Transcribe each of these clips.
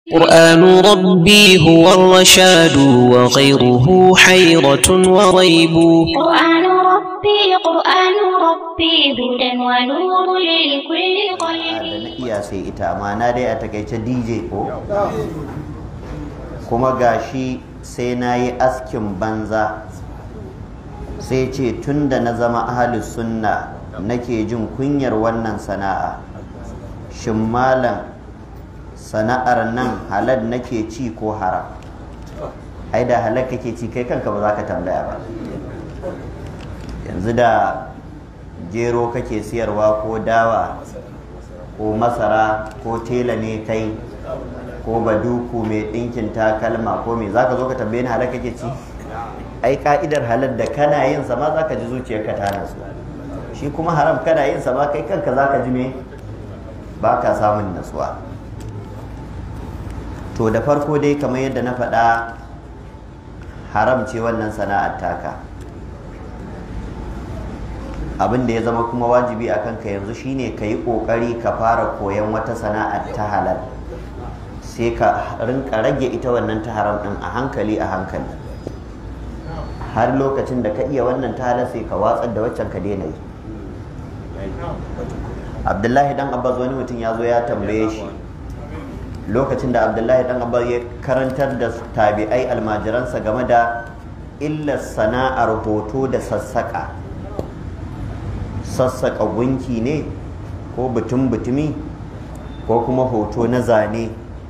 قرآن ربي هو الرشاد وغيره حيرة وريب قرآن ربي قرآن ربي هدى ونور لكل da قلب na iya sai ita amma na dai a takaice DJ ko kuma gashi sai na yi askin banza sai ce tun da na zama ahalus sunna nake jin kunyar wannan sana'a shin malam sana'ar nan halal nake ci ko haram ai da halal kake ci kai kanka ba za ka tambaya ba yanzu da gero kake siyarwa ko dawa ko masara ko tela ne kai ko baduku mai ɗinkin takalma ko me za ka zo ka tambaye ni halal kake ci ai ka'idar halal da kana yin sa ma za ka ji zuciyarka ta nasu shi kuma haram kana yin sa ma kai kanka za ka ji me ba ka samun natsuwa to da farko dai kamar yadda na faɗa haram ce wannan sana'ar taka abin da ya zama kuma wajibi a kanka yanzu shine ka yi ƙoƙari ka fara koyon wata sana'ar ta halal sai ka rinka rage ita wannan ta haram ɗin a hankali a hankali har lokacin da ka iya wannan ta halal sai ka watsar da waccan ka daina yi abdullahi dan abbas wani mutum ya zo ya tambaye shi lokacin da abdullahi dan abbas ya karantar da tabi'ai almajiransa game da illar sana'ar hoto da sassaƙa sassaƙa gunki ne ko butun butumi ko kuma hoto na zane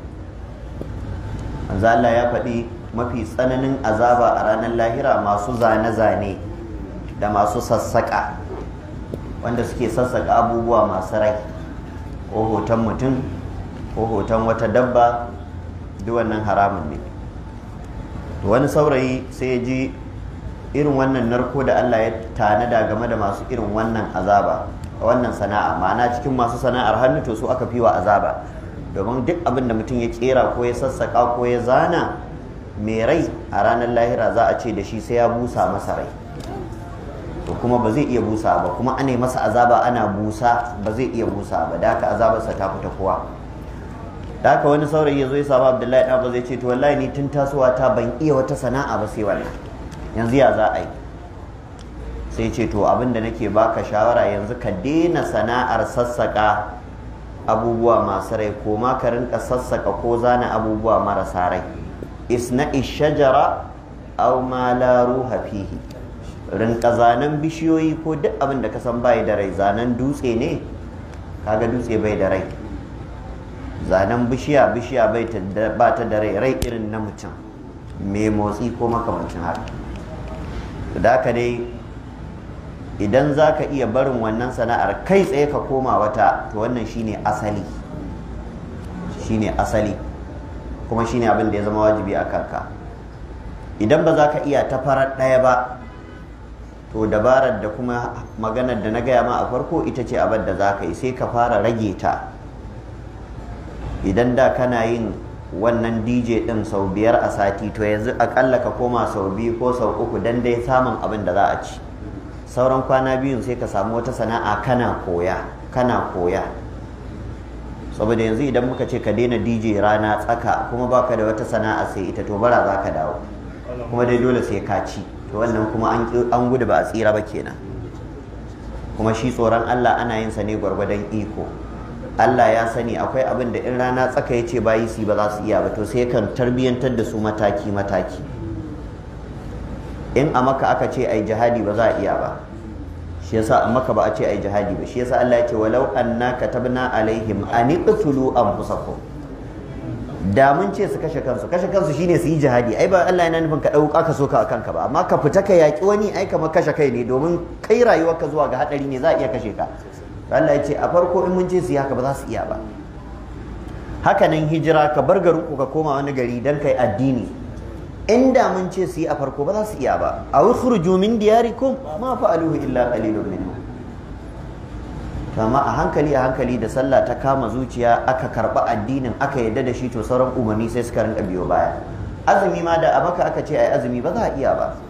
Allah ya faɗi mafi tsananin azaba a ranar lahira masu zane-zane da masu sassaƙa wanda suke sassaƙa abubuwa masu rai ko hoton mutum ko hoton wata dabba duk wannan haramun ne wani saurayi sai ya ji irin wannan narko da Allah ya tanada game da masu irin wannan azaba wannan sana'a ma'ana cikin masu sana'ar hannu to su aka fi wa azaba domin duk abin da mutum ya kera ko ya sassaka ko ya zana mai rai a ranar lahira za a ce da shi sai ya busa masa rai to kuma ba zai iya busa ba kuma ana masa azaba ana busa ba zai iya busa ba da haka azabarsa ta fita kowa da haka wani saurayi ya zo ya samu abdullahi ɗan ba zai ce to wallahi ni tun tasowa ta ban iya wata sana'a ba sai wannan yanzu ya za a yi sai ce to abin da nake baka shawara yanzu ka daina sana'ar sassaka abubuwa masu rai ko ma ka rinka sassaka ko zana abubuwa marasa rai isna shajara aw ma la ruha fihi rinka zanen bishiyoyi ko duk abin da ka san bai da rai zanen dutse ne kaga dutse bai da rai zanen bishiya bishiya bai ba ta da rai rai irin na mutum mai motsi ko makamancin haka da haka dai idan za ka iya barin wannan sana'ar kai tsaye ka koma wata to wannan shine asali shine asali kuma shine abin da ya zama wajibi a kanka idan ba za ka iya ta farar ɗaya ba to dabarar da kuma maganar da na gaya ma a farko ita ce abin da za ka yi sai ka fara rage ta idan da kana yin wannan dj din sau biyar a sati to yanzu akalla ka koma sau biyu ko sau uku dan dai samun abin da za a ci sauran kwana biyun sai ka samu wata sana'a kana koya kana koya saboda yanzu idan muka ce ka daina dj rana tsaka kuma baka da wata sana'a sai ita to bara za ka dawo kuma dai dole sai ka ci to wannan kuma an gudu ba a tsira ba kenan kuma shi tsoron allah ana yin sa ne gwargwadon iko Allah ya sani akwai abin da in rana tsaka ya ce bayi su ba za su iya ba to sai kan tarbiyyantar da su mataki mataki in a maka aka ce ai jihadi ba za a iya ba shi yasa a maka ba a ce ai jihadi ba shi yasa Allah ya ce walau anna katabna alaihim an iqtulu anfusakum da mun ce su kashe kansu kashe kansu shine su yi jihadi ai ba Allah yana nufin ka dauka ka so ka kanka ba amma ka fita ka yaki wani ai kamar kashe kai ne domin kai rayuwarka zuwa ga hadari ne za a iya kashe ka Allah ya ce a farko in mun ce su yi haka ba za su iya ba hakanan hijira ka bar garin ku ka koma wani gari dan kai addini inda mun ce su yi a farko ba za su iya ba a ukhruju min diyarikum ma fa'aluhu illa qalilun minhum amma a hankali a hankali da sallah ta kama zuciya aka karba addinin aka yadda da shi to sauran umarni sai suka rinka biyo baya azumi ma da a maka aka ce ai azumi ba za a iya ba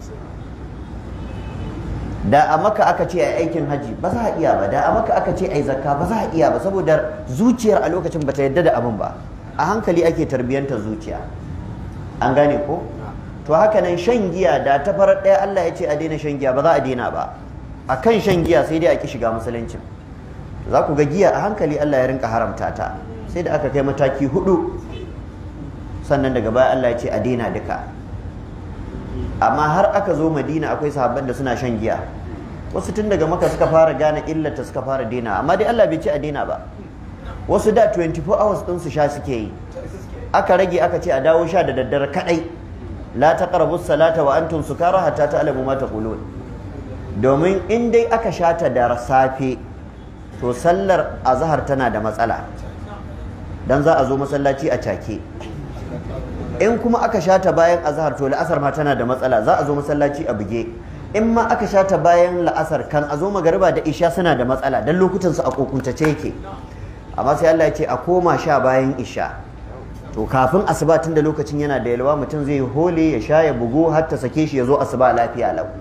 da a maka aka ce ai aikin haji ba za a iya ba da a maka aka ce ai zakka ba za a iya ba saboda zuciyar a lokacin bata yadda da abin ba a hankali ake tarbiyyanta zuciya an gane ko to haka nan shan giya da ta farar ɗaya Allah ya ce a daina shan giya ba za a daina ba a kan shan giya sai dai a ki shiga musulunci za ku ga giya a hankali Allah ya rinka haramta ta sai da aka kai mataki hudu sannan daga baya Allah ya ce a daina duka amma har aka zo madina akwai sahabban da suna shan giya wasu tun daga maka suka fara gane illata suka fara daina amma dai Allah bai ce a daina ba wasu da 24 hours din su sha suke yi aka rage aka ce a dawo sha da daddare kadai la taqrabu salata wa antum sukara hatta ta'lamu ma taqulun domin in dai aka sha ta da safe to sallar azhar tana da matsala dan za a zo masallaci a cake in kuma aka sha ta bayan azhar to la'asar ma tana da matsala za a zo masallaci a buge in ma aka sha ta bayan la'asar kan a zo magariba da isha suna da matsala dan lokutan su a kokuntace yake amma sai Allah ya ce a koma sha bayan isha to kafin asuba tun da lokacin yana da yalwa mutum zai hole ya sha ya bugu har ta sake shi ya zo asuba lafiya lau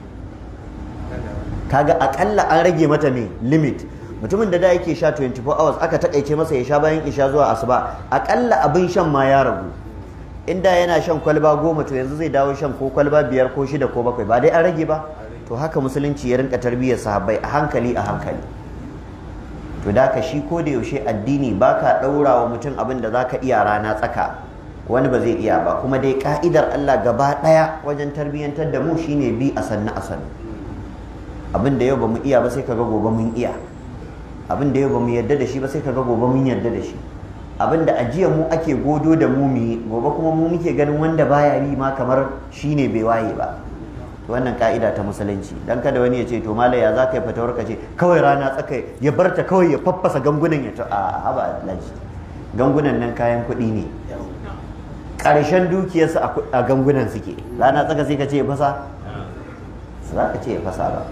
kaga akalla an rage mata ne limit mutumin da da yake sha 24 hours aka takaice masa ya sha bayan isha zuwa asuba akalla abin shan ma ya ragu inda yana shan kwalba goma to yanzu zai dawo shan ko kwalba biyar ko shida ko bakwai ba dai an rage ba to haka musulunci ya rinka tarbiyyar sahabbai a hankali a hankali to da ka shi ko da yaushe addini baka ɗaura wa mutum abin da zaka iya rana tsaka wani ba zai iya ba kuma dai ka'idar Allah gaba ɗaya wajen tarbiyyantar da mu shine bi a sannu a sannu abin da yau ba mu iya ba sai kaga gobe mun iya abin da yau ba mu yarda da shi ba sai kaga gobe mun yarda da shi abin da ajiya mu ake godo da mu mu gobe kuma mu muke ganin wanda baya yi ma kamar shine bai waye ba wannan ka'ida ta musulunci dan kada wani ya ce to malai ya za ka yi fatawar ka ce kawai rana tsaka ya bar ta kawai ya faffasa gangunan ya ta a haba laji gangunan nan kayan kuɗi ne ƙarshen dukiyarsu a gangunan suke rana tsaka sai ka ce ya fasa za ka ce ya fasa ba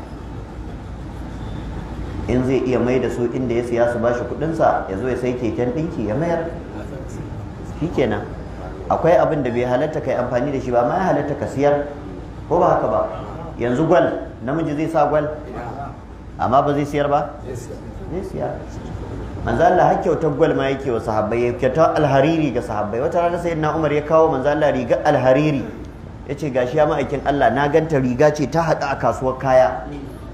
in zai iya mai da su inda ya siya su ba shi kuɗinsa ya zo ya sai keken ɗinki ya mayar shikenan akwai abin da bai halatta kai amfani da shi ba ma ya halatta ka siyar ko ba haka ba yanzu gwal namiji zai sa gwal amma ba zai siyar ba zai siyar manzo Allah har kyautar gwal ma yake wa sahabbai ya kyautar alhariri ga sahabbai wata rana sai na Umar ya kawo manzo Allah riga alhariri yace gashi ya ma'aikin Allah na ganta riga ce ta hada a kasuwar kaya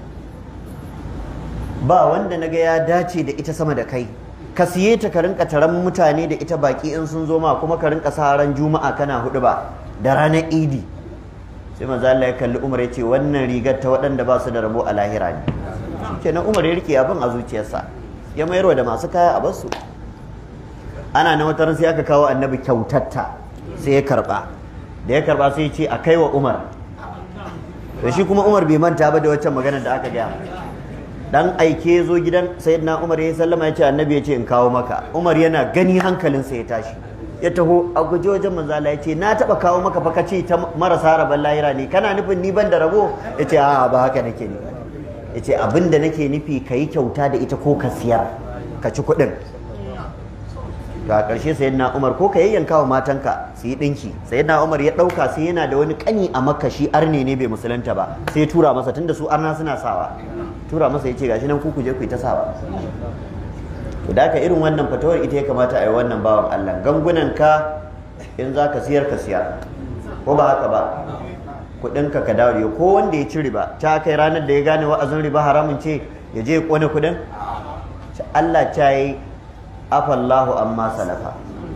ba wanda naga ya dace da ita sama da kai ka siye ta ka rinka taron mutane da ita baki in sun zo ma kuma ka rinka sa ran juma'a kana hudu ba da ranar idi sai manzo Allah ya kalli Umar ya ce wannan rigar ta waɗanda ba su da rabo a lahira ne kenan Umar ya rike abin a zuciyarsa ya mayarwa da masu kaya a basu ana na wata sai aka kawo annabi kyautatta sai ya karba da ya karba sai ya ce a kai wa Umar to shi kuma Umar bai manta ba da waccan magana da aka gaya dan aike zo gidan sayyidina Umar ya sallama ya ce annabi ya ce in kawo maka Umar yana gani hankalinsa ya tashi ya taho a guje wajen manzala ya ce na taba kawo maka fa kace ta marasa rabon lahira ne kana nufin ni ban da rabo ya ce a ba haka nake nufi ya ce abin da nake nufi ka yi kyauta da ita ko ka siyar ka ci kuɗin to a ƙarshe sayyidina Umar ko ka yayyanka wa matanka su yi ɗinki sayyidina Umar ya ɗauka sai yana da wani ƙani a makka shi arne ne bai musulunta ba sai tura masa tunda su arna suna sawa tura masa ya ce gashi nan ku ku je ku yi ta sawa to da haka irin wannan fatawar ita ya kamata a yi wannan bawan Allah gangunan ka in za ka siyar ka siyar ko ba haka ba kuɗinka ka dawo da ko wanda ya ci riba ta kai ranar da ya gane wa'azin riba haramun ce ya je ya kone kuɗin Allah ta yi afallahu amma salafa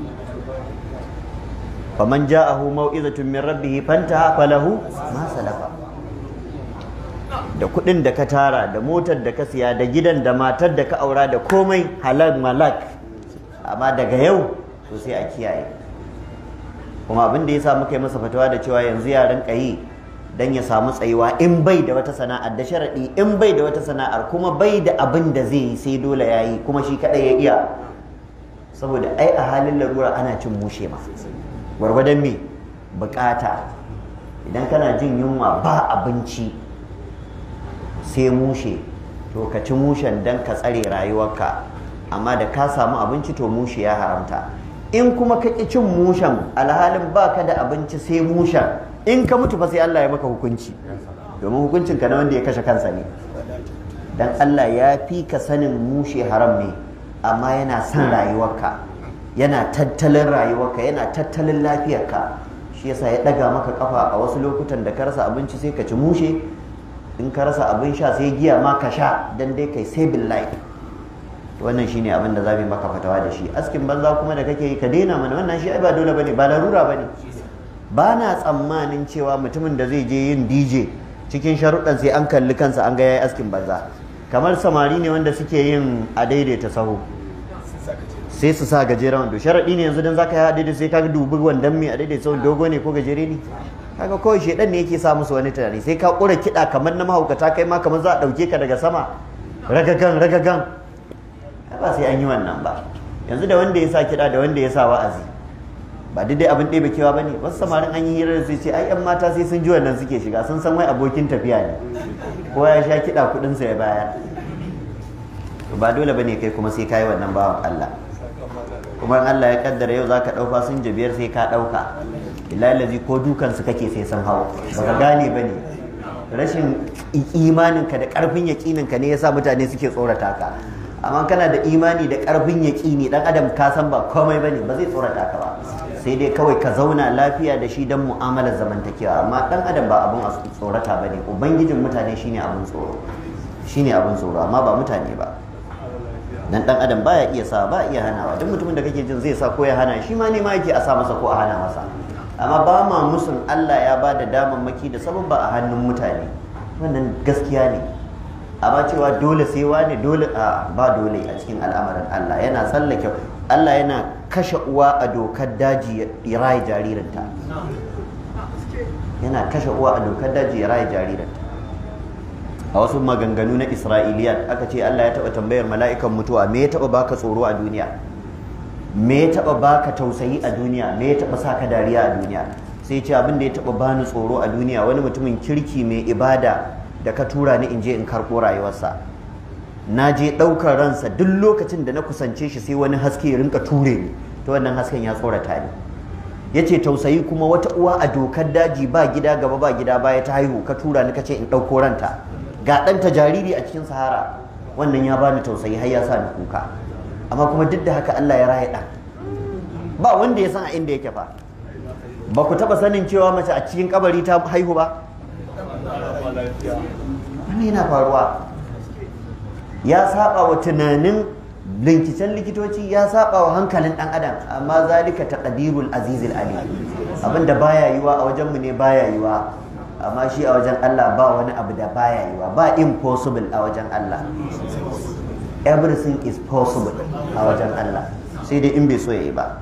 faman ja'ahu mau'izatun min rabbih fantaha falahu ma salafa da kuɗin da ka tara da motar da ka siya da gidan da matar da ka aura da komai halal malak amma daga yau to sai a kiyaye kuma abin da ya sa muka yi masa fatawa da cewa yanzu ya rinka yi dan ya samu tsayuwa in bai da wata sana'ar da sharaɗi in bai da wata sana'ar kuma bai da abin da zai yi sai dole ya yi kuma shi kaɗai ya iya saboda ai a halin larura ana cin mushe ma gwargwadon me bukata idan kana jin yunwa ba abinci sai mushe to ka ci mushen don ka tsare rayuwarka amma da ka samu abinci to mushe ya haramta in kuma ka ƙi cin mushen alhalin ba ka da abinci sai mushen in ka mutu fa sai Allah ya maka hukunci domin hukuncin ka na wanda ya kashe kansa ne dan Allah ya fi ka sanin mushe haram ne amma yana son rayuwarka yana tattalin rayuwarka yana tattalin lafiyarka shi yasa ya daga maka kafa a wasu lokutan da ka rasa abinci sai ka ci mushe in ka rasa abin sha sai giya ma ka sha dan dai kai saving life wannan shine abin da za mu maka fatawa da shi askin banza kuma da kake yi ka daina mana wannan shi ai ba dole bane ba larura bane ba na tsammanin cewa mutumin da zai je yin DJ cikin sharuɗan sai an kalli kansa an ga yayi askin banza kamar samari ne wanda suke yin a daidaita sahu sai su sa gajeren wando sharaɗi ne yanzu dan zaka yi a daidaita sai ka dubi wandan mai a daidaita sahu dogo ne ko gajere ne kaga kawai shedan ne yake sa musu wani tunani sai ka kura kiɗa kamar na mahaukata kai ma kamar za a ɗauke ka daga sama ragagan ragagan ba sai an yi wannan ba yanzu da wanda ya sa kiɗa da wanda ya sa wa'azi ba dai abin ɗebe kewa ba ne wasu samarin an yi hirar su ce ai yan mata sai sun ji wannan suke shiga sun san wai abokin tafiya ne ko ya sha kiɗa kuɗinsa ya bayar ba dole ba ne kai kuma sai ka yi wannan bawan Allah kuma in Allah ya kaddara yau zaka ɗau fasinja biyar sai ka ɗauka ilalazi ko dukansu kake sai sun hau baka gane ba ne rashin imaninka da ƙarfin yaƙininka ne yasa mutane suke tsorata ka amma kana da imani da ƙarfin yaƙini dan adam ka san ba komai bane ba zai tsorata ka ba sai dai kawai ka zauna lafiya da shi don mu'amalar zamantakewa amma dan adam ba abun a tsorata bane ubangijin mutane shine abun tsoro shine abun tsoro amma ba mutane ba dan dan adam baya iya sa ba iya hanawa duk mutumin da kake jin zai sa ko ya hana shi ma ne ma yake a sa masa ko a hana masa amma ba ma musun Allah ya ba da damammaki da sabon ba a hannun mutane wannan gaskiya ne amma cewa dole sai wani dole a ba dole a cikin al'amarin Allah yana tsallake Allah yana kashe uwa a dokar daji ya raye jaririnta yana kashe uwa a dokar daji ya raye jaririnta a wasu maganganu na Isra'iliyat aka ce Allah ya taɓa tambayar mala'ikan mutuwa me ya taɓa baka tsoro a duniya me ya taɓa baka tausayi a duniya me ya taɓa saka dariya a duniya sai ce abin da ya taɓa bani tsoro a duniya wani mutumin kirki mai ibada da ka tura ni in je in karɓo rayuwarsa na je ɗaukar ransa duk lokacin da na kusance shi sai wani haske ya rinka ture ni ta wannan hasken ya tsorata ni ya ce tausayi kuma wata uwa a dokar daji ba gida gaba ba gida baya ta haihu ka tura ni ka ce in ɗauko ranta ga ɗanta jariri a cikin sahara wannan ya bani tausayi har ya sa ni kuka amma kuma duk da haka Allah ya raya ɗan ba wanda ya san a inda yake fa ba ku taɓa sanin cewa mace a cikin kabari ta haihu ba wani yana faruwa ya saba wa tunanin linkicen likitoci ya saba wa hankalin dan adam amma zalika taqdirul azizil ali abinda baya yiwa a wajenmu ne baya yiwa amma shi a wajen Allah ba wani abu da baya yiwa ba impossible a wajen Allah everything is possible a wajen Allah sai dai in bai so yayi ba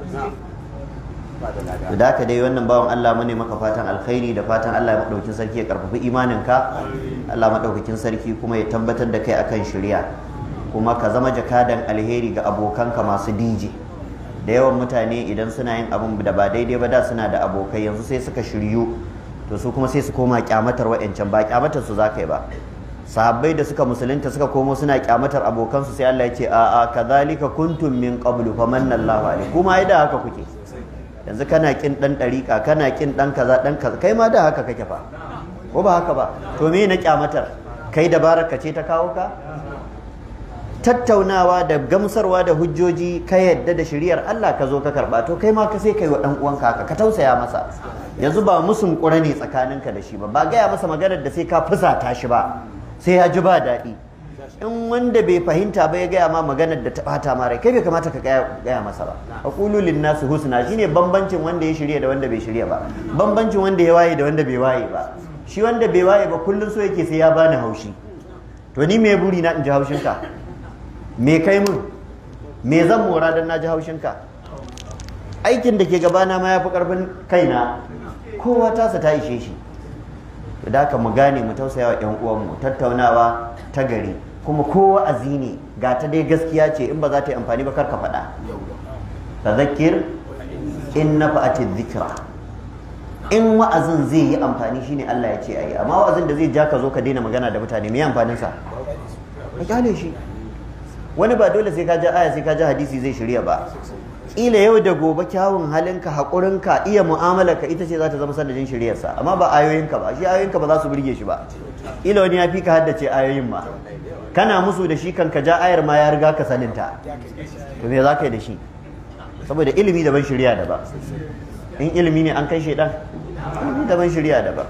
da haka dai wannan bawan Allah mu ne maka fatan alkhairi da fatan Allah ya madaukakin sarki ya karfafi imaninka Allah madaukakin sarki kuma ya tabbatar da kai akan shari'a kuma ka zama jakadan alheri ga abokanka masu DJ da yawan mutane idan suna yin abin da ba daidai ba da suna da abokai yanzu sai suka shiryu to su kuma sai su koma kyamatar wa'ancan ba kyamatar su zakai ba sahabbai da suka musulunta suka komo suna kyamatar abokansu sai Allah ya ce a'a kadhalika kuntum min qablu famanna Allahu alaikum kuma ai da haka kuke yanzu kana kin dan dariƙa kana kin dan kaza dan kaza kai ma da haka kake fa ko ba haka ba to me na kyamatar kai dabarar ka ce ta kawo ka tattaunawa da gamsarwa da hujjoji ka yadda da shari'ar Allah ka zo ka karba to kai ma ka sai kai wa dan uwanka haka ka tausaya masa yanzu ba musun ƙura ne tsakaninka da shi ba ba gaya masa maganar da sai ka fusata shi ba sai ya ji ba daɗi in wanda bai fahimta ba ya gaya ma maganar da ta bata ma rai kai bai kamata ka gaya masa ba aqulu lin nasu husna shine bambancin wanda ya shirya da wanda bai shirya ba bambancin wanda ya waye da wanda bai waye ba shi wanda bai waye ba kullun so yake sai ya bani haushi to ni me buri na in ji haushinka me kai mun me zan mora dan na ji haushinka aikin da ke gabana ma ya fi karfin kaina kowa tasa ta ishe shi da haka mu gane mu tausaya wa ƴan uwanmu tattaunawa ta gari kuma kowa azini ga ta dai gaskiya ce in ba za ta yi amfani ba karka faɗa tazakir in nafa'ati dhikra in wa'azin zai yi amfani shine Allah ya ce ayi amma wa'azin da zai ja ka zo ka daina magana da mutane me amfanin sa ka kyale shi wani ba dole sai ka ja aya sai ka ja hadisi zai shirya ba kila yau da gobe kyawun halinka haƙurinka iya mu'amalarka ita ce za ta zama sanadin shiryarsa amma ba ayoyinka ba shi ayoyinka ba za su burge shi ba kila wani ya fi ka haddace ayoyin ma kana musu da shi kan ka ja ayar ma ya riga ka saninta to me za ka yi da shi saboda ilimi daban shirya daban in ilimi ne an kai shaidan ilimi daban shirya daban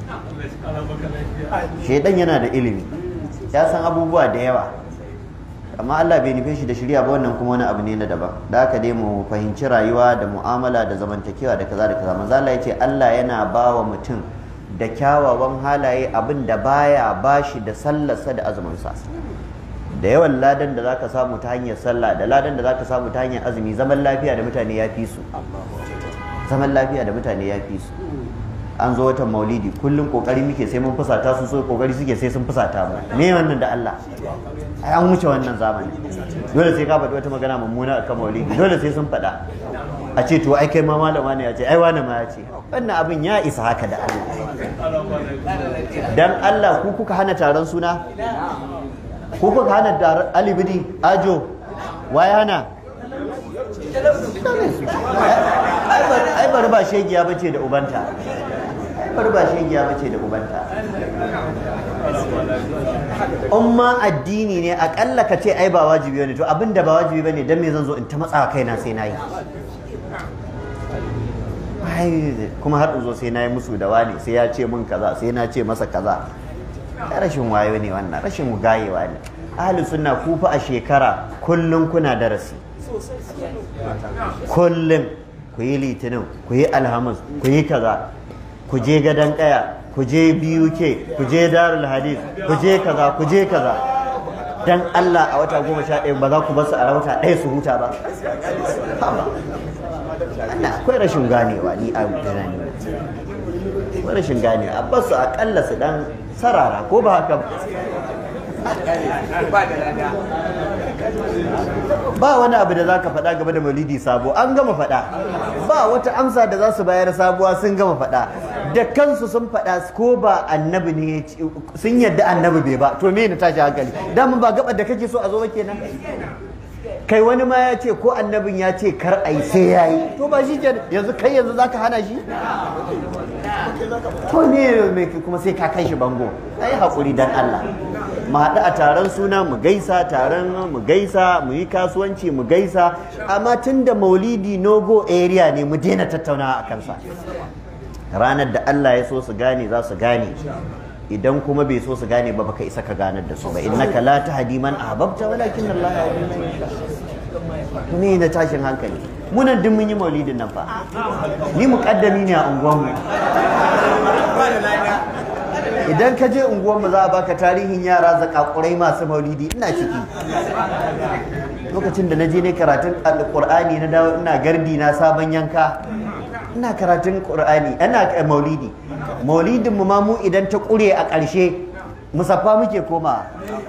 shaidan yana da ilimi ya san abubuwa da yawa amma Allah bai nufe shi da shirya ba wannan kuma wani abu ne na daban da haka dai mu fahimci rayuwa da mu'amala da zamantakewa da kaza da kaza manzo Allah yace Allah yana ba wa mutum da kyawawan halaye abin da baya bashi da sallarsa da azumin sa da yawan ladan da zaka samu ta hanyar sallah da ladan da zaka samu ta hanyar azumi zaman lafiya da mutane ya fi su zaman lafiya da mutane ya fi su an zo watan maulidi kullum kokari muke sai mun fusata su so kokari suke sai sun fusata mu me wannan da Allah ai an wuce wannan zamani dole sai ka faɗi wata magana mummuna akan maulidi dole sai sun faɗa a ce to ai kai ma malama ne ya ce ai wani ma ya ce wannan abin ya isa haka da Allah dan Allah ku kuka hana taron suna ku kuka hana taron alibidi ajo waye hana ai bari ba shegiya bace da ubanta bari ba shegiya bace da ubanta umma addini ne akalla ka ce ai ba wajibi bane to abinda ba wajibi bane dan me zan zo in ta matsa kaina sai nayi kuma har in zo sai nayi musu da wani sai ya ce min kaza sai na ce masa kaza rashin wayo ne wannan rashin gayewa ne ahli sunna ku fa a shekara kullum kuna darasi kullum ku yi litinin ku yi alhamis ku yi kaza ku je gadon kaya ku je BUK ku je darul hadith ku je kaza ku je kaza dan Allah a wata goma sha ɗaya ba za ku basu a wata ɗaya su huta ba Allah akwai rashin ganewa ni a tunani akwai rashin ganewa a basu akalla su dan sarara ko ba haka ba wani abu da za ka faɗa game da maulidi sabo an gama faɗa ba wata amsa da za su bayar sabuwa sun gama faɗa da kansu sun faɗa ko ba annabi ne sun yadda annabi bai ba to me na tashi hankali dama ba gabar da kake so a zo ba kenan kai wani ma ya ce ko annabin ya ce kar a yi sai ya yi to ba shi ke yanzu kai yanzu za ka hana shi to ne kuma sai ka kai shi bango ai haƙuri dan Allah mu haɗu a taron suna mu gaisa taron mu gaisa mu yi kasuwanci mu gaisa amma tun da maulidi no-go area ne mu daina tattaunawa a kansa ranar da Allah ya so su gane za su gane idan kuma bai so su gane ba baka isa ka ganar da su ba innaka la tahdi man ahbabta walakin Allah yahdi man yasha ne na tashin hankali munan duk mun yi maulidin nan fa ni muqaddami ne a unguwanmu idan ka je unguwanmu za a baka tarihin yara zakakurai masu maulidi ina ciki lokacin da na je ne karatun alƙur'ani na dawo ina gardi na sabon yanka ina karatun ƙur'ani ina maulidi maulidin mu ma mu idan ta ƙure a ƙarshe musaffa muke koma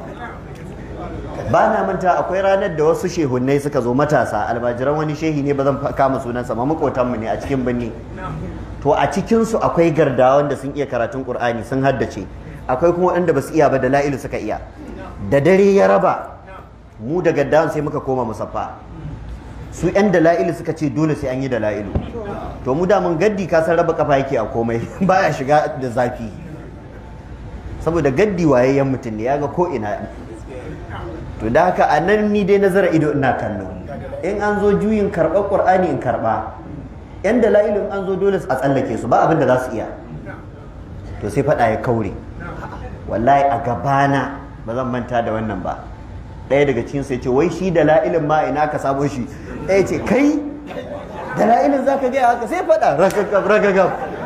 ba na manta akwai ranar da wasu shehunnai suka zo matasa almajiran wani shehi ne ba zan kama sunansa ma makotanmu ne a cikin birni to a cikinsu akwai gardawan da sun iya karatun ƙur'ani sun haddace akwai kuma waɗanda ba su iya ba da la'ilu suka iya da dare ya raba mu da gaddawan sai muka koma musaffa su yan dala'ilu suka ce dole sai an yi dala'ilu to mu da mun gaddi ka san raba kafa yake a komai baya shiga da zafi saboda gaddi wayayyen mutum ne ya ga ko ina to da haka a nan ni dai nazara ido ina kallo in an zo juyin karɓar ƙur'ani in karɓa yan dala'ilu in an zo dole a tsallake su ba abin da za su iya to sai faɗa ya kaure wallahi a gabana ba zan manta da wannan ba ɗaya daga cikin sai ce wai shi dala'ilin ma ina ka samo shi ɗaya ce kai dala'ilin za ka gaya haka sai faɗa ragagab ragagab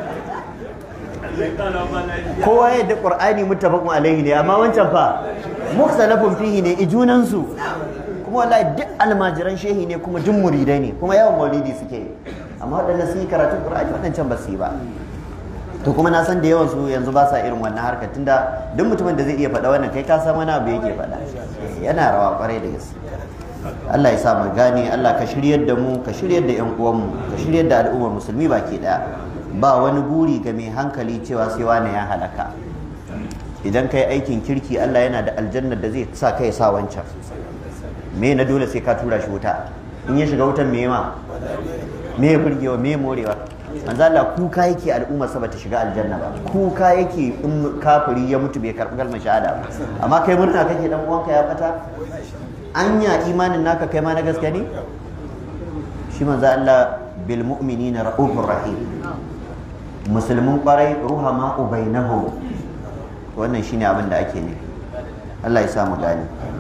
kowa yadda ƙur'ani muttafaqun alaihi ne amma wancan fa mukhtalafun fihi ne ijunansu kuma wallahi duk almajiran shehi ne kuma duk muridai ne kuma yawan maulidi suke amma waɗanda sun yi karatun ƙur'ani waɗancan ba su yi ba to kuma na san da yawan su yanzu ba sa irin wannan harkar tunda duk mutumin da zai iya faɗa wannan kai ka san wani abu yake faɗa yana rawa kwarai da gaske Allah ya sa mu gane Allah ka shiryar da mu ka shiryar da ƴan uwanmu ka shiryar da al'ummar musulmi baki daya ba wani buri ga mai hankali cewa sai wani ya halaka idan kai aikin kirki Allah yana da aljannar da zai sa kai sa wancan me na dole sai ka tura shi wuta in ya shiga wutan me ma me ya burgewa me morewa manzo Allah kuka yake al'umma sa bata shiga aljanna ba kuka yake in kafiri ya mutu bai karɓi kalmar shahada ba amma kai murna kake dan uwanka ya fata anya imanin naka kai ma na gaske ne shi manzo Allah bil mu'minina ra'ufur rahim musulmin kwarai ruhama ubainahum wannan shine abin da ake nufi Allah ya sa mu gani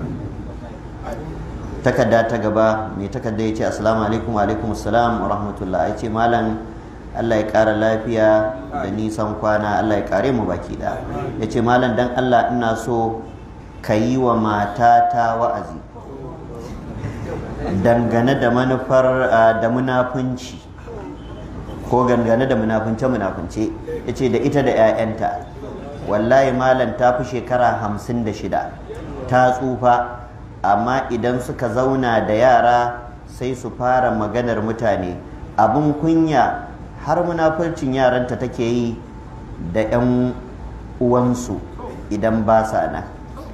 takarda ta gaba mai takarda ya ce assalamu alaikum wa alaikum assalam wa rahmatullah ya ce malam Allah ya ƙara lafiya da nisan kwana Allah ya ƙare mu baki da ya ce malam dan Allah ina so ka yi wa matata wa'azi dangane da manufar da munafunci ko gangane da munafunce munafunce ya ce da ita da 'ya'yanta wallahi malam ta fi shekara hamsin da shida ta tsufa amma idan suka zauna da yara sai su fara maganar mutane abin kunya har munafurcin yaranta take yi da 'yan uwansu idan ba sa nan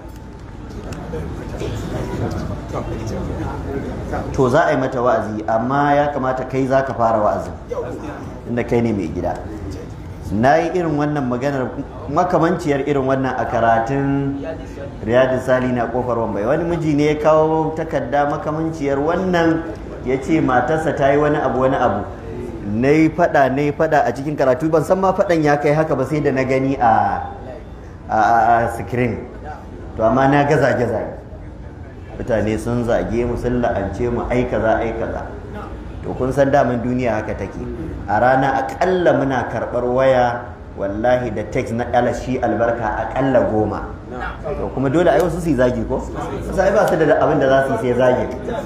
to za a yi mata wa'azi amma ya kamata kai za ka fara wa'azin inda kai ne mai gida na yi irin wannan maganar makamanciyar irin wannan a karatun riyadu sali na kofar wambai wani miji ne ya kawo takarda makamanciyar wannan ya ce matarsa ta yi wani abu wani abu na yi fada na yi fada a cikin karatu ban san ma fadan ya kai haka ba sai da na gani a a screen to amma na gaza gaza mutane sun zage mu sun la'ance mu ai kaza ai kaza to kun san daman duniya haka take a rana akalla muna karɓar waya wallahi da text na alashi albarka akalla goma to kuma dole ai wasu su zagi ko sai ba su da abin da za su sai zagi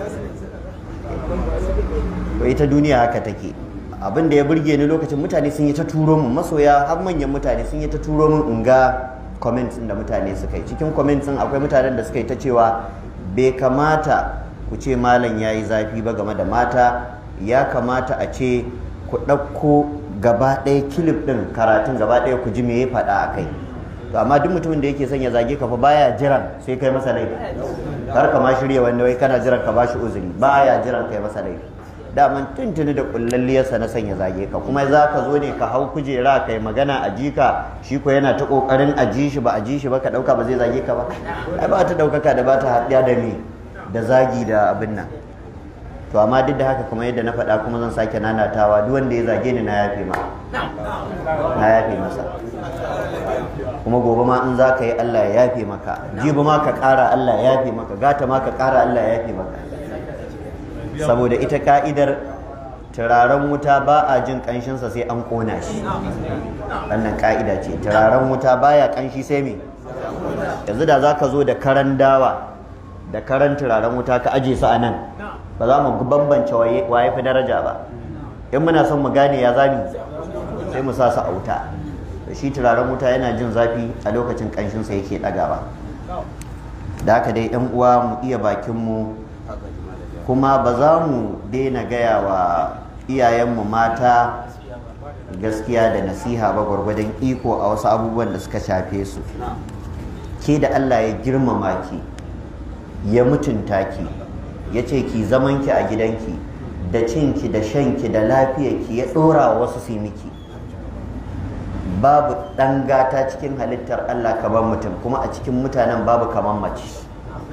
to ita duniya haka take abin da ya burge ni lokacin mutane sun yi ta turo mun masoya har manyan mutane sun yi ta turo mun in ga comments da mutane suka yi cikin comments akwai mutanen da suka yi ta cewa bai kamata ku ce malam ya yi zafi ba game da mata ya kamata a ce ku ɗauko gaba ɗaya kilif ɗin karatun gaba ɗaya ku ji me ya faɗa a kai to amma duk mutumin da yake son ya zage ka fa baya jiran sai kai masa laifi kar ka ma shirya wanda wai kana jiran ka bashi uzuri baya jiran kai masa laifi daman tuntuni da kullalliyarsa na sanya zage ka kuma za ka zo ne ka hau kujera kai magana a jika shi ko yana ta kokarin a ji shi ba a ji shi ba ka dauka ba zai zage ka ba ai ba ta daukaka da ba ta haɗiya da me da zagi da abin nan to amma duk da haka kamar yadda na faɗa kuma zan sake nanatawa duk wanda ya zage ni na yafe ma na yafe masa kuma gobe ma in za ka yi Allah ya yafe maka jibi ma ka ƙara Allah ya yafe maka gata ma ka ƙara Allah ya yafe maka saboda ita ka'idar turaren wuta ba a jin ƙanshinsa sai an ƙona shi wannan ka'ida ce turaren wuta baya ƙanshi sai me yanzu da za ka zo da karan dawa da karan turaren wuta ka aje su a nan ba za mu bambance waye fi daraja ba in muna son mu gane ya zami sai mu sa su a wuta shi turaren wuta yana jin zafi a lokacin ƙanshinsa yake ɗagawa da haka dai 'yan uwa mu iya bakinmu kuma ba za mu daina gaya wa iyayenmu mata gaskiya da nasiha ba gwargwadon iko a wasu abubuwan da suka shafe su ke da Allah ya girmama ki ya mutunta ki ya ce ki zamanki a gidanki da cinki da shanki da lafiyarki ya ɗora wa wasu su miki babu ɗan gata cikin halittar Allah kamar mutum kuma a cikin mutanen babu kamar mace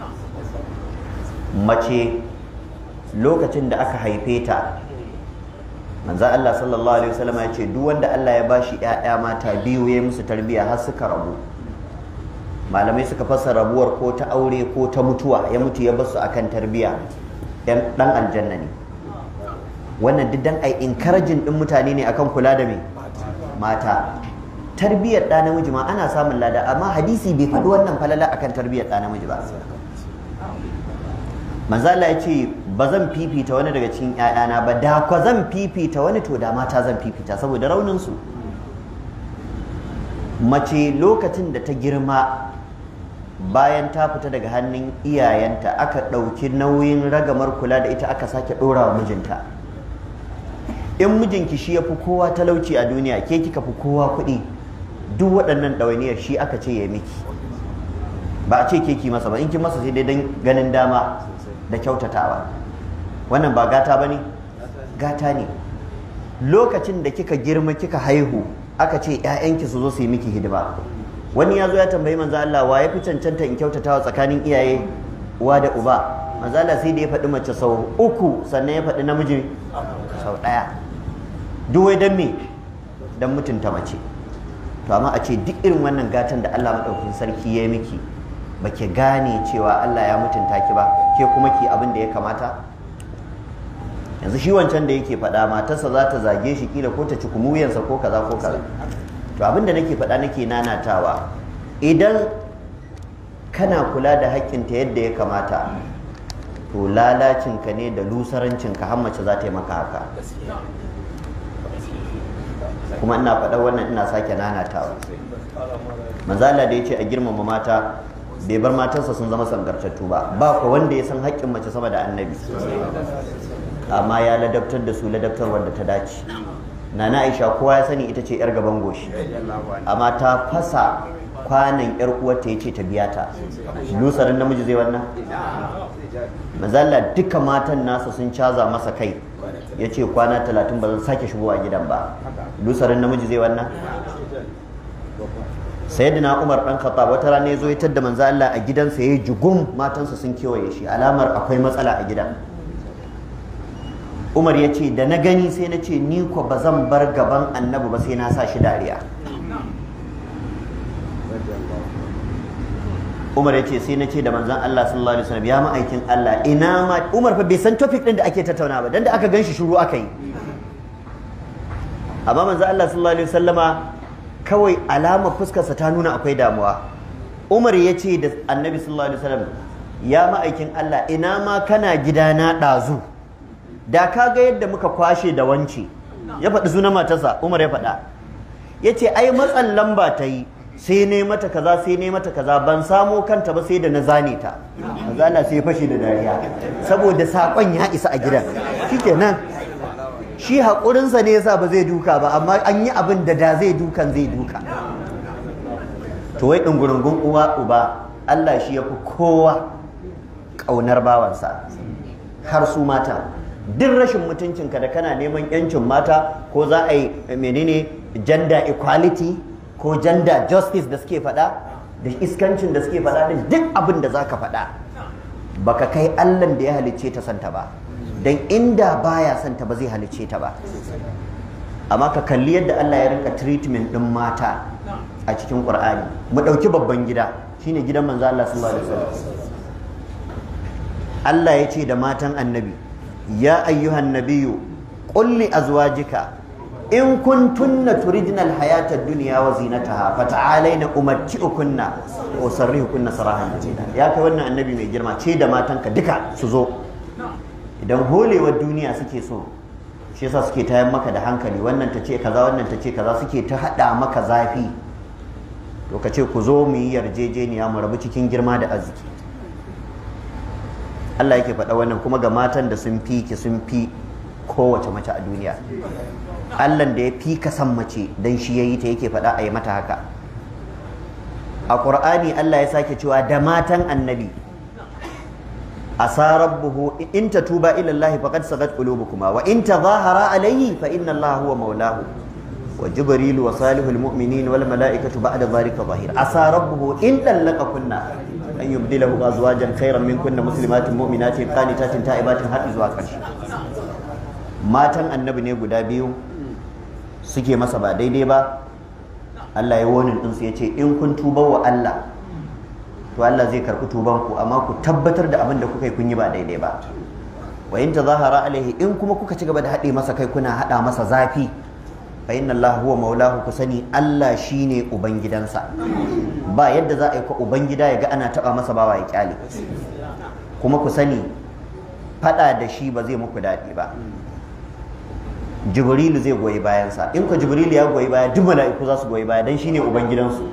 mace lokacin da aka haife ta manzo Allah sallallahu alaihi wasallam ya ce duk wanda Allah ya bashi ƴaƴa mata biyu ya musu tarbiya har suka rabu malamai suka fasa rabuwar ko ta aure ko ta mutuwa ya mutu ya basu akan tarbiya dan dan aljanna ne wannan duk dan ai encouraging din mutane ne akan kula da me mata tarbiyar ɗa namiji ma ana samun lada amma hadisi bai faɗi wannan falala akan tarbiyar ɗa namiji ba manzala ya ce ba zan fifita wani daga cikin ‘ya'yana ba da kwa zan fifita wani to da mata zan fifita saboda rauninsu mace lokacin da ta girma bayan ta fita daga hannun iyayenta aka ɗauki nauyin ragamar kula da ita aka sake ɗora wa mijinta in mijinki shi ya fi kowa talauci a duniya ke kika fi kowa kuɗi duk waɗannan ɗawainiyar shi aka ce ya miki ba a ce ke ki masa ba in ki masa sai dai don ganin dama da kyautatawa wannan ba gata ba ne gata ne lokacin da kika girma kika haihu aka ce 'ya'yanki su zo su yi miki hidima wani ya zo ya tambayi manzo Allah wa ya fi cancanta in kyautatawa tsakanin iyaye uwa da uba manzala sai da ya faɗi mace sau uku sannan ya faɗi namiji sau ɗaya duk wai don me don mutunta mace to amma a ce duk irin wannan gatan da Allah maɗaukakin sarki ya yi miki ba ki gane cewa Allah ya mutunta ki ba ke kuma ki abin da ya kamata yanzu shi wancan da yake faɗa matarsa za ta zage shi kila ko ta ci kumuyansa ko kaza ko kaza to abin da nake faɗa nake nanatawa idan kana kula da haƙƙinta yadda ya kamata to lalacinka ne da lusarancinka har mace za ta yi maka haka kuma ina faɗa wannan ina sake nanatawa manzala da ya ce a girmama mata bai bar matarsa sun zama sangartattu ba ba ku wanda ya san haƙƙin mace sama da annabi amma ya ladabtar da su ladabtar wanda ta dace nana aisha kowa ya sani ita ce yar gaban goshi amma ta fasa kwanan yar uwarta ya ce ta biya ta lusarin namiji zai wannan mazalla duka matan nasa sun caza masa kai ya ce kwana talatin ba zan sake shigowa gidan ba lusarin namiji zai wannan sayyidina umar dan khattab wata rana ya zo ya tadda manzo Allah a gidansa yayi jugum matansa sun kewaye shi alamar akwai matsala a gidan umar ya ce da na gani sai na ce ni ko ba zan bar gaban annabi ba sai na sa shi dariya umar ya ce sai na ce da manzan Allah sallallahu alaihi wasallam ya ma'aikin Allah ina ma umar fa bai san topic din da ake tattauna ba dan da aka ganshi shiru aka yi amma manzan Allah sallallahu alaihi wasallama kawai alama fuskarsa ta nuna akwai damuwa umar ya ce da annabi sallallahu alaihi wasallam ya ma'aikin Allah ina ma kana gidana ɗazu da ka ga yadda muka kwashe da wance ya faɗi sunan matarsa umar ya faɗa ya ce ai matsan lamba ta yi sai ne mata kaza sai ne mata kaza ban samo kanta ba sai da na zane ta zana sai fashe da dariya saboda saƙon ya isa a gidan shikenan shi haƙurinsa ne yasa ba zai duka ba amma an yi abin da da zai dukan zai duka to wai ɗungurungun uwa uba Allah shi ya fi kowa ƙaunar bawansa har su mata duk rashin mutuncinka da kana neman yancin mata ko za a yi menene gender equality ko gender justice da suke faɗa da iskancin da suke faɗa din duk abin da zaka faɗa baka kai allan da ya halicce ta santa ba don inda baya santa ba zai halicce ta ba amma ka kalli yadda Allah ya rinka treatment din mata a cikin Qur'ani mu ɗauki babban gida shine gidan manzo Allah sallallahu alaihi wasallam Allah ya ce da matan annabi يا أيها النبي قل لأزواجك إن كنتن تردن الحياة الدنيا وزينتها فتعالين أمتئكن وأسرهكن سراحا جميلا يا كوانا النبي mai girma ce da matanka duka su zo idan holewar duniya suke so shi yasa suke tayar maka da hankali wannan ta ce kaza wannan ta ce kaza suke ta hada maka zafi to ka ce ku zo mu yi yarjejeniya mu rabu cikin girma da arziki Allah yake faɗa wannan kuma ga matan da sun fi ki sun fi kowace mace a duniya Allah da ya fi ka san mace dan shi yayi ta yake faɗa a yi mata haka a Qur'ani Allah ya sake cewa da matan annabi asa rabbuhu in tatuba ila Allah faqad sagat qulubukuma wa in tadhahara alayhi fa inna Allah huwa maulahu wa jibril wa salihul mu'minin wal malaikatu ba'da dhalika zahir asa rabbuhu in kunna an yubdilahu azwajan khairan minkunna muslimatin mu'minatin qanitatin ta'ibatin har zuwa ƙarshe matan annabi ne guda biyu suke masa ba daidai ba Allah ya wonin din su yace in kun tuba wa Allah to Allah zai karɓi tuban ku amma ku tabbatar da abin da kuka yi kun yi ba daidai ba wa in tazahara alaihi in kuma kuka ci gaba da haɗe masa kai kuna haɗa masa zafi fa inna Allah huwa maulahu ku sani Allah shine ubangidansa ba yadda za a yi ko ubangida ya ga ana taba masa bawa ya kyale kuma ku sani fada da shi ba zai muku daɗi ba jibrilu zai goyi bayansa in ku jibrilu ya goyi baya duk mala'iku za su goyi baya dan shine ubangidansu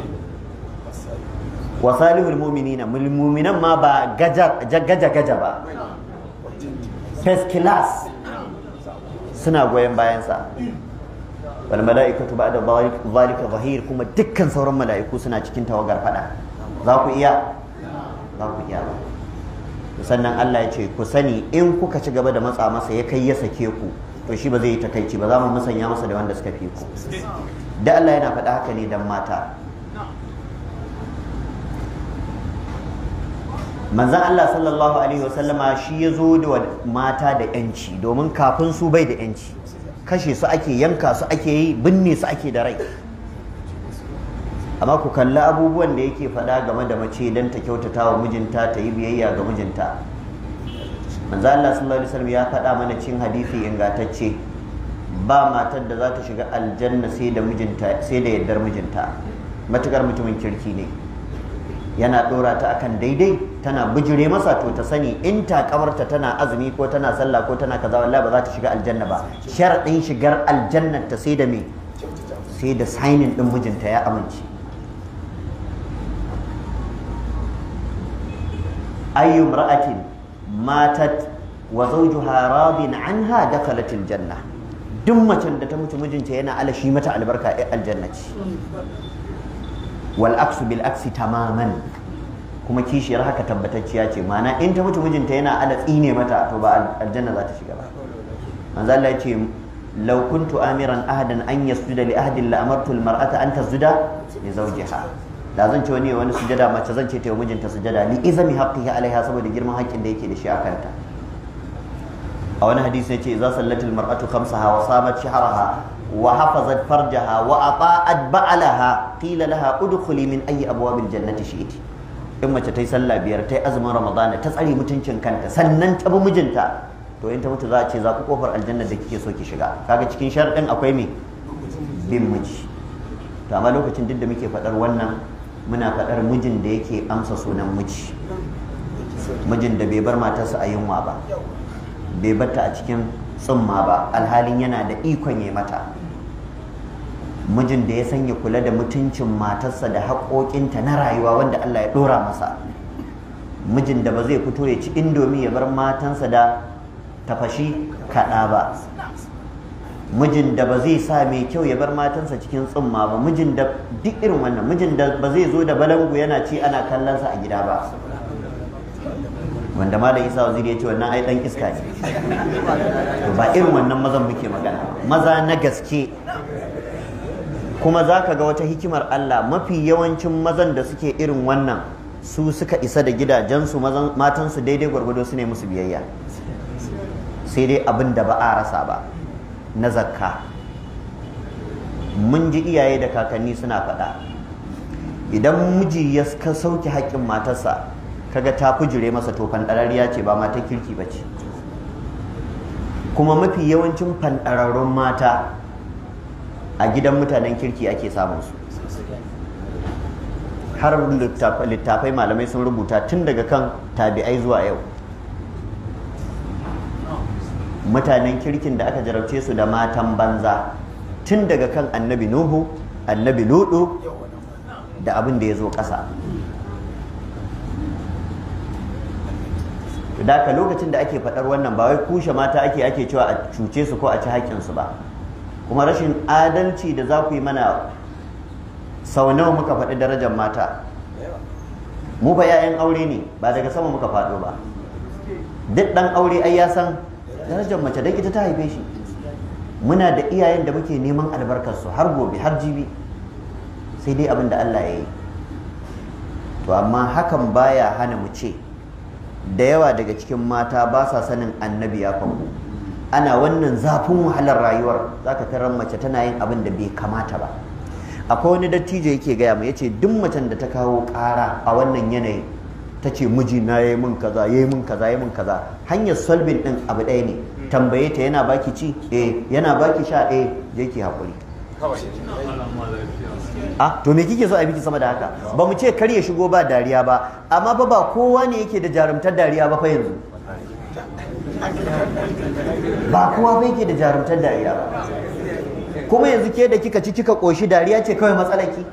wa salihul mu'minina mu'minan ma ba gaja gaja gaja ba first class suna goyon bayansa wal mala'ikatu ba'da zalika zahir kuma dukkan sauran mala'iku suna cikin tawagar fada za ku iya za ku iya ba sannan Allah ya ce ku sani in kuka ci gaba da matsa masa ya kai ya sake ku to shi ba zai yi takaici ba za mu musanya masa da wanda suka fi ku da Allah yana faɗa haka ne dan mata manzan Allah sallallahu alaihi wasallama shi ya zo da mata da yanci domin kafin su bai da yanci kashe su ake yanka su ake yi binne su ake da rai amma ku kalli abubuwan da yake faɗa game da mace don ta kyautata wa mijinta ta yi biyayya ga mijinta manzo Allah sallallahu alaihi wasallam ya faɗa mana cin hadisi ingantacce ba matar da za ta shiga aljanna sai da mijinta sai da yardar mijinta matukar mutumin kirki ne yana ɗora ta akan daidai tana bijire masa to ta sani in ta kamarta tana azumi ko tana sallah ko tana kaza wallahi ba za ta shiga aljanna ba sharadin shigar aljanna ta sai da me sai da sainin din mijinta ya amince ayyu imra'atin matat wa zawjuha radin anha dakhalat aljanna duk macen da ta mutu mijinta yana alashi mata albarka ai aljanna ce wal aksu bil aksi tamaman kuma kishiyar haka tabbatacciya ce ma'ana in ta mutu mijinta yana ala tsine mata to ba aljanna za ta shiga ba manzo Allah ya ce law kuntu amiran ahadan an yasjuda li ahadin la amartu al mar'ata an tasjuda li zawjiha da zan ce wani wani sujada mace zan ce ta yi mijinta sujada li izami haqqihi alaiha saboda girman haƙƙin da yake da shi a kanta a wani hadisi ya ce idza sallatil mar'atu khamsaha wa samat shahraha وحفظت فرجها وأطاعت بعلها قيل لها ادخلي من أي أبواب الجنة شئت in mace ta yi sallah biyar ta yi azumin ramadana ta tsare mutuncin kanta sannan ta bi mijinta to in ta mutu za a ce za ku kofar aljanna da kike so ki shiga kaga cikin sharɗin akwai me bin miji to amma lokacin duk da muke faɗar wannan muna faɗar mijin da yake amsa sunan miji mijin da bai bar matarsa a yunwa ba bai batta a cikin tsumma ba alhalin yana da ikon ya mata mijin da ya sanya kula da mutuncin matarsa da haƙoƙinta na rayuwa wanda Allah ya ɗora masa mijin da ba zai fito ya ci indomi ya bar matansa da tafashi kaɗa ba mijin da ba zai sa mai kyau ya bar matansa cikin tsumma ba mijin da duk irin wannan mijin da ba zai zo da balangu yana ci ana kallonsa a gida ba wanda malam isa waziri ya ce wannan ai dan iska ne ba irin wannan mazan muke magana maza na gaske kuma za ka ga wata hikimar Allah mafi yawancin mazan da suke irin wannan su suka isa da gidajensu matansu daidai gwargwado su ne musu biyayya sai dai abin da ba a rasa ba na zakka mun ji iyaye da kakanni suna faɗa idan miji ya sauke haƙƙin matarsa kaga ta fujire masa to fanɗararriya ce ba mata kirki ba ce kuma mafi yawancin fanɗararrun mata a gidan mutanen kirki ake samun su har littafai malamai sun rubuta tun daga kan tabi'ai zuwa yau mutanen kirkin da aka jarabce su da matan banza tun daga kan annabi nuhu annabi ludu da abin da ya zo ƙasa da ka lokacin da ake faɗar wannan ba wai kushe mata ake ake cewa a cuce su ko a ci haƙƙinsu ba kuma rashin adalci da za ku yi mana sau nawa muka faɗi darajar mata mu fa 'ya'yan aure ne ba daga sama muka faɗo ba duk ɗan aure ai ya san darajar mace don ita ta haife shi muna da iyayen da muke neman albarkarsu har gobe har jibi sai dai abin da Allah ya yi to amma hakan baya hana mu ce da yawa daga cikin mata ba sa sanin annabi ya fanku ana wannan zafin wahalar rayuwar zaka tarar mace tana yin abin da bai kamata ba akwai wani dattijo yake gaya mu yace duk macen da ta kawo ƙara a wannan yanayi ta ce miji na yayi min kaza yayi min kaza yayi min kaza hanyar solving din abu ɗaya ne tambaye ta yana baki ci eh yana baki sha eh je ki hakuri a to me kike so a biki sama da haka ba mu ce kar ya shigo ba dariya ba amma ba ba kowa ne yake da jarumtar dariya ba fa yanzu ba kowa ba yake da jarumtar dariya ba kuma yanzu ke da kika ci kika koshi dariya ce kawai matsalaki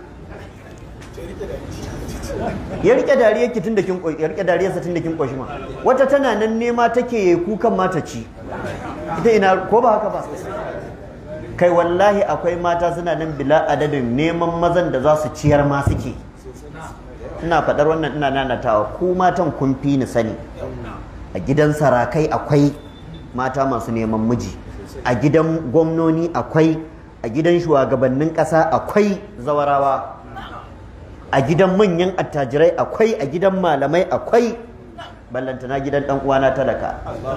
ya rike dariya ki tun da kin ya rike dariyarsa tun da kin koshi ma wata tana nan nema take yi kukan mata ci ita ina ko ba haka ba kai wallahi akwai mata suna nan bila adadin neman mazan da za su ciyar ma suke ina faɗar wannan ina nanatawa ku matan kun fi ni sani a gidan sarakai akwai mata masu neman miji a gidan gwamnoni akwai a gidan shugabannin ƙasa akwai zawarawa a gidan manyan attajirai akwai a gidan malamai akwai ballantana gidan dan uwana talaka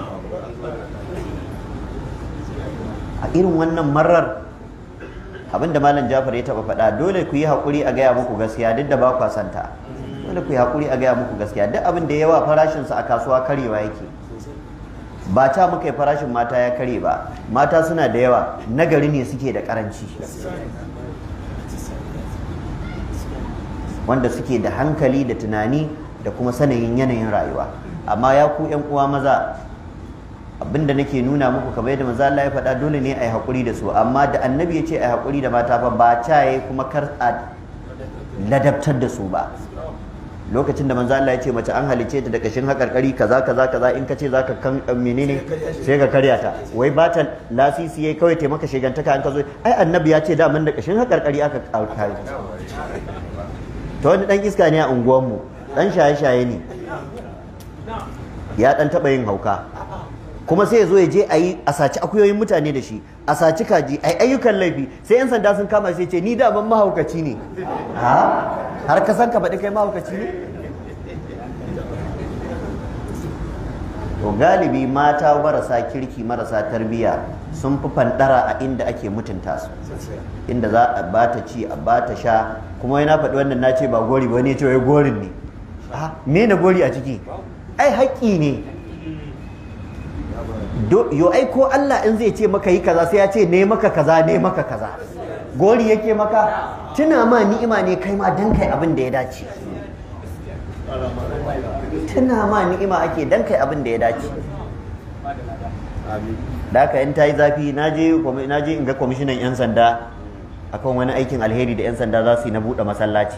a irin wannan marar abinda malam jafar ya taba faɗa dole ku yi haƙuri a gaya muku gaskiya duk da ba kwa santa dole ku yi haƙuri a gaya muku gaskiya duk abin da yawa farashinsa a kasuwa karewa yake ba ta muka yi farashin mata ya kare ba mata suna da yawa nagari ne suke da karanci wanda suke da hankali da tunani da kuma sanayin yanayin rayuwa amma ya ku yan uwa maza abinda nake nuna muku kamar yadda manzo Allah ya faɗa dole ne a yi haƙuri da su amma da annabi ya ce a yi haƙuri da mata fa ba caye kuma kar a ladabtar da su ba lokacin da manzo Allah ya ce mace an halice ta da kashin hakarkari kaza kaza kaza in ka ce zaka kan menene sai ka karya ta wai ba ta lasisi yayi kawai taimaka shegantaka an ka zo ai annabi ya ce da man da kashin hakarkari aka kare to wani dan iska ne a unguwanmu dan shaye-shaye ne ya dan taba yin hauka kuma sai ya zo ya je a yi a saci akuyoyin mutane da shi a saci kaji a ayyukan laifi sai yan sanda sun kama sai ce ni da ban mahaukaci ne ha har ka san ka faɗi kai mahaukaci ne to galibi mata marasa kirki marasa tarbiyya sun fi fandara a inda ake mutunta su inda za a bata ci a bata sha kuma yana faɗi wannan na ce ba gori ba ne ce wai gorin ne me na gori a ciki ai haƙƙi ne yo ai ko Allah in zai ce maka yi kaza sai ya ce ne maka kaza ne maka kaza gori yake maka tuna ma ni'ima ne kai ma dan kai abin da ya dace tuna ma ni'ima ake dan kai abin da ya dace da haka in ta yi zafi na je in ga kwamishinan 'yan sanda akan wani aikin alheri da 'yan sanda za su yi na buɗe masallaci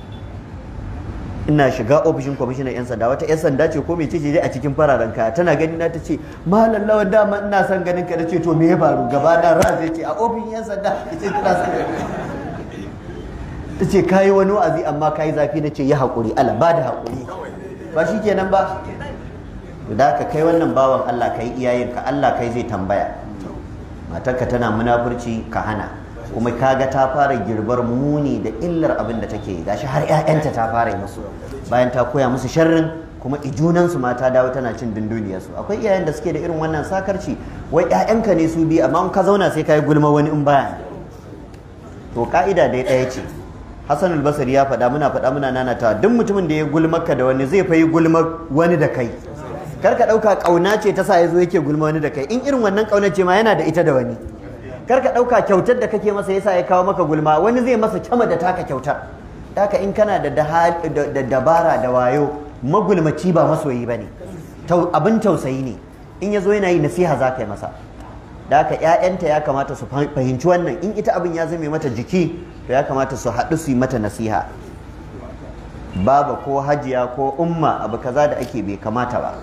ina shiga ofishin kwamishinan 'yan sanda wata 'yan sanda ce ko mai ce dai a cikin fararen kaya tana gani na ta ce malam lawan dama ina son ganin ka ce to me ya faru gaba na ran zai ce a ofishin 'yan sanda ta ce tana son ta ce kayi wani wa'azi amma kayi zafi na ce yi haƙuri ala ba da haƙuri ba shi kenan ba da ka kai wannan bawan Allah kai iyayenka Allah kai zai tambaya matarka tana munafurci ka hana kuma kaga ta fara girbar muni da illar abin da take gashi har ƴaƴanta ta fara yi musu bayan ta koya musu sharrin kuma ijunansu ma ta dawo tana cin dunduniyarsu akwai iyayen da suke da irin wannan sakarci wai ƴaƴanka ne su bi amma in ka zauna sai ka yi gulma wani in baya to ka'ida dai ɗaya ce Hassan al-Basri ya faɗa muna faɗa muna nanata duk mutumin da ya gulmaka da wani zai fa yi gulma wani da kai kar ka ɗauka ƙauna ce ta sa ya zo yake gulma wani da kai in irin wannan ƙauna ce ma yana da ita da wani kar ka ɗauka kyautar da kake masa yasa ya kawo maka gulma wani zai masa kyama da taka kyautar haka in kana da dabara da wayo magulmaci ba masoyi ba ne abin tausayi ne in ya zo yana yi nasiha za ka yi masa da haka ‘ya'yanta ya kamata su fahimci wannan in ita abin ya zame mata jiki to ya kamata su haɗu su yi mata nasiha baba ko hajiya ko umma abu kaza da ake bai kamata ba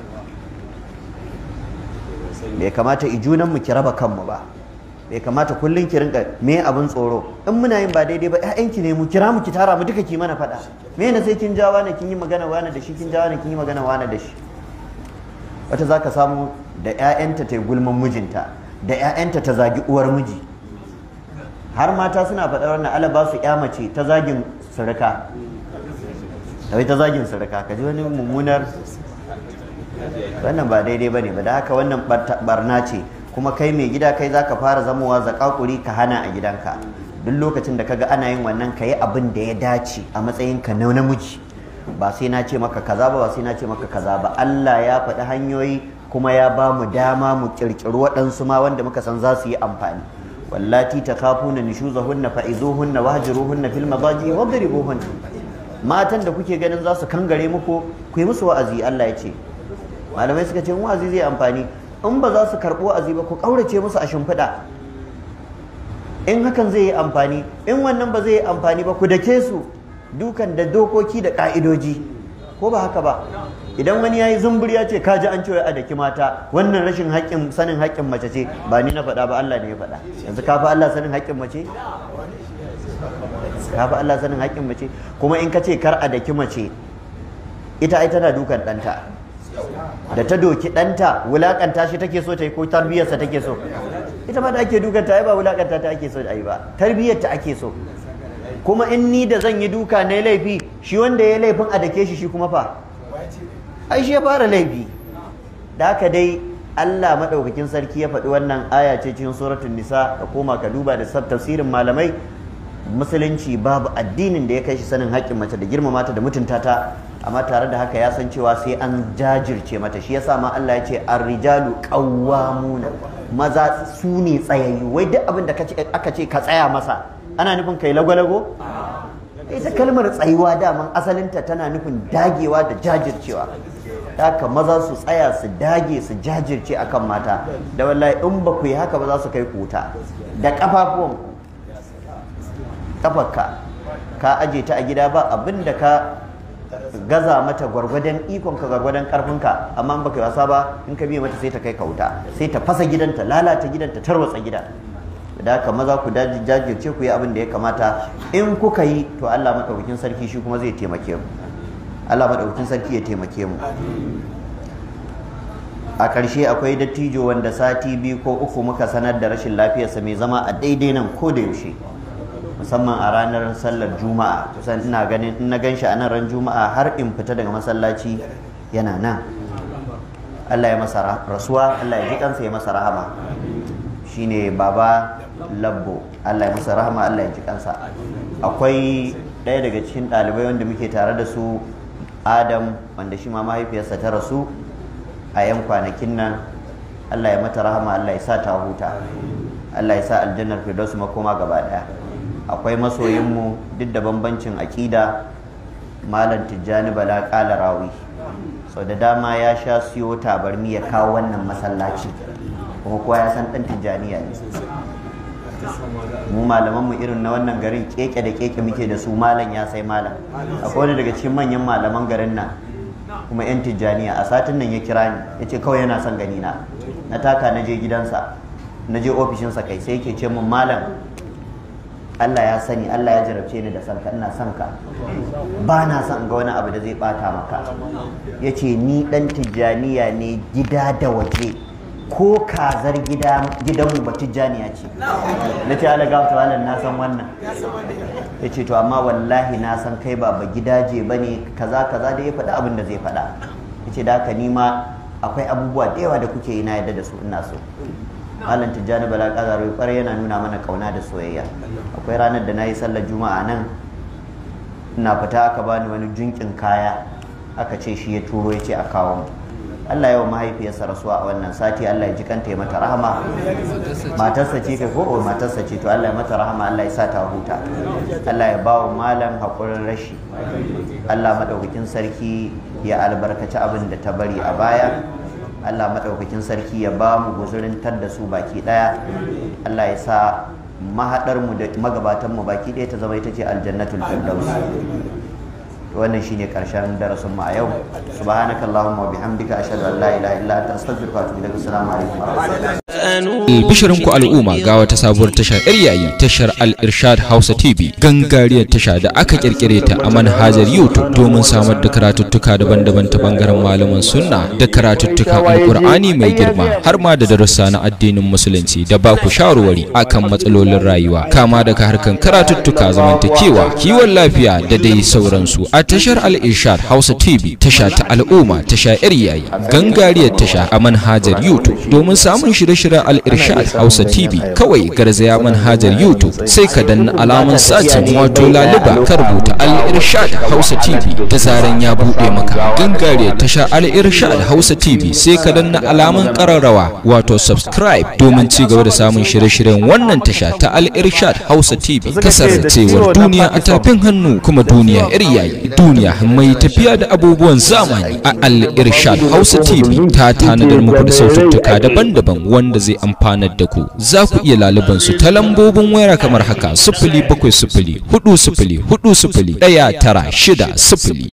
bai kamata ijunan mu ki raba kanmu ba bai kamata kullum ki rinka me abin tsoro in muna yin ba daidai ba ƴaƴanki ne mu kira mu ki tara mu duka ki mana faɗa me na sai kin jawa ne kin yi magana wani da shi kin jawa ne kin yi magana wani da shi wata zaka samu da ƴaƴanta ta gulman mijinta da ƴaƴanta ta zagi uwar miji har mata suna faɗa wannan ala ba su ƴa mace ta zagin surika wai ta zagin surika ka ji wani mummunar wannan ba daidai ba ne ba da haka wannan barna ce kuma kai mai gida kai zaka fara zamowa zakakuri ka hana a gidanka duk lokacin da kaga ana yin wannan ka yi abin da ya dace a matsayinka na namiji ba sai na ce maka kaza ba ba sai na ce maka kaza ba Allah ya faɗi hanyoyi kuma ya ba mu dama mu kirkiri waɗansu ma wanda muka san za su yi amfani wallati takhafuna nushuzahunna fa'izuhunna wahjuruhunna fil madaji wadribuhunna matan da kuke ganin za su kangare muku ku yi musu wa'azi Allah ya ce malamai suka ce wa'azi zai amfani in ba za su karɓo wa'azi ba ku ƙaurace musu a shimfiɗa in hakan zai yi amfani in wannan ba zai yi amfani ba ku dake su dukan da dokoki da ƙa'idoji ko ba haka ba idan wani ya yi zumbur ya ce ka ji an cewa a daki mata wannan rashin haƙƙin sanin haƙƙin mace ce ba ni na faɗa ba Allah ne ya faɗa yanzu ka fi Allah sanin haƙƙin mace ka fi Allah sanin haƙƙin mace kuma in ka ce kar a daki mace ita ai tana dukan ɗanta da ta doki ɗanta wulaƙanta shi take so ta yi ko tarbiyyarsa take so ita ma da ake dukanta ai ba wulaƙanta ta ake so da ai ba tarbiyyarta ake so kuma in ni da zan yi duka na laifi shi wanda ya laifin a dake shi shi kuma fa ai shi ya fara laifi da haka dai Allah madaukakin sarki ya faɗi wannan aya ce cikin suratul nisa ka koma ka duba da tafsirin malamai musulunci babu addinin da ya kai shi sanin haƙƙin mace da girmama ta da mutunta ta amma tare da haka ya san cewa sai an jajirce mata shi yasa ma Allah ya ce ar-rijalu qawwamuna maza su ne tsayayyu wai duk abin da aka ce ka tsaya masa ana nufin kai lagwalago ita kalmar tsayuwa daman asalinta tana nufin dagewa da jajircewa haka maza su tsaya su dage su jajirce akan mata da wallahi in ba ku yi haka ba za su kai kuta da kafafuwan kafarka ka aje ta a gida ba abin da ka gaza mata gwargwadon ikon ka gwargwadon karfinka amma in baka yi wasa ba in ka biye mata sai ta kai ka wuta sai ta fasa gidanta lalata gidanta tarwatsa gida da haka maza ku jajirce ku yi abin da ya kamata in kuka yi to Allah madaukakin sarki shi kuma zai taimake mu Allah madaukakin sarki ya taimake mu a ƙarshe akwai dattijo wanda sati biyu ko uku muka sanar da rashin lafiyarsa mai zama a daidai nan ko da yaushe musamman a ranar sallar juma'a kusan ina ganin in na gan shi a nan ran juma'a har in fita daga masallaci yana nan Allah ya masa rasuwa Allah ya ji kansa ya masa rahama shine baba labbo Allah ya masa rahama Allah ya ji kansa akwai ɗaya daga cikin ɗalibai wanda muke tare da su Adam wanda shi ma mahaifiyarsa ta rasu a 'yan kwanakin nan Allah ya mata rahama Allah ya sa ta huta Allah ya sa aljannar firdaus makoma gaba daya akwai masoyinmu duk da bambancin aƙida malam tijjani bala ƙala rawi sau da dama ya sha siyo tabarmi ya kawo wannan masallaci kuma kowa ya san ɗan tijjaniya ne mu malamanmu irin na wannan garin keke da keke muke da su malam ya sai malam akwai wani daga cikin manyan malaman garin nan kuma 'yan tijjaniya a satin nan ya kira ni ya ce kawai yana son gani na na taka na je gidansa na je ofishinsa kai sai yake ce mun malam Allah ya sani Allah ya jarabce ni da sanka ina son ka ba na son ga wani abu da zai bata maka ya ce ni dan tijjaniya ne gida da waje ko kazar gidanmu ba tijjaniya ce na ce ala gafta walan na san wannan ya ce to amma wallahi na san kai ba ba gidaje ba ne kaza kaza da ya faɗi abin da zai faɗa ya ce da haka nima akwai abubuwa da yawa da kuke yi na yadda da su ina so malam tijjani bala kazaro kwarai yana nuna mana kauna da soyayya akwai ranar da na yi sallar juma'a nan ina fita aka bani wani junkin kaya aka ce shi ya turo ya ce a kawo mu Allah yawa mahaifiyarsa rasuwa a wannan sati Allah ya ji kanta ya mata rahama matarsa ce kai ko matarsa ce to Allah ya mata rahama Allah ya sa ta huta Allah ya ba wa malam haƙurin rashi Allah madaukakin sarki ya albarkaci abin da ta bari a baya Allah madaukakin sarki ya ba mu guzurin tar da su baki daya Allah ya sa mahadar mu da magabatan mu baki daya ta zama ita ce aljannatul firdaus wannan shine karshen darasin mu a yau subhanakallahumma wa bihamdika ashhadu an la ilaha illa anta astaghfiruka wa atubu ilaik assalamu alaikum wa rahmatullahi Albishirinku al'umma ga wata sabuwar tashar yar yayi tashar Al-Irshad Hausa TV gangariyar tasha da aka kirkire ta a manhajar YouTube domin samar da karatuttuka daban-daban ta bangaren malaman sunna da karatuttuka Alkur'ani mai girma har ma da darussa na addinin musulunci da ba ku shawarwari akan matsalolin rayuwa kama daga harkan karatuttuka zamantakewa kiwon lafiya da dai sauransu a tashar Al-Irshad Hausa TV tasha ta al'umma tasha yar yayi gangariyar tasha a manhajar YouTube domin samun shirye-shiryen Al-Irshad Hausa TV kawai garzaya manhajar YouTube sai ka danna alamun satin wato laluba ka rubuta Al-Irshad Hausa TV da zaran ya bude maka gangare tasha Al-Irshad Hausa TV sai ka danna alamun kararrawa wato subscribe domin ci gaba da samun shirye-shiryen wannan tasha ta Al-Irshad Hausa TV kasarcewar duniya a tafin hannu kuma duniya iri yayi duniya mai tafiya da abubuwan zamani a Al-Irshad Hausa TV ta tanadar muku da saututtuka daban-daban wanda zai amfanar da ku za ku iya laluban su ta lambobin wayar kamar haka sifili bakwai sifili hudu sifili hudu sifili ɗaya tara shida sifili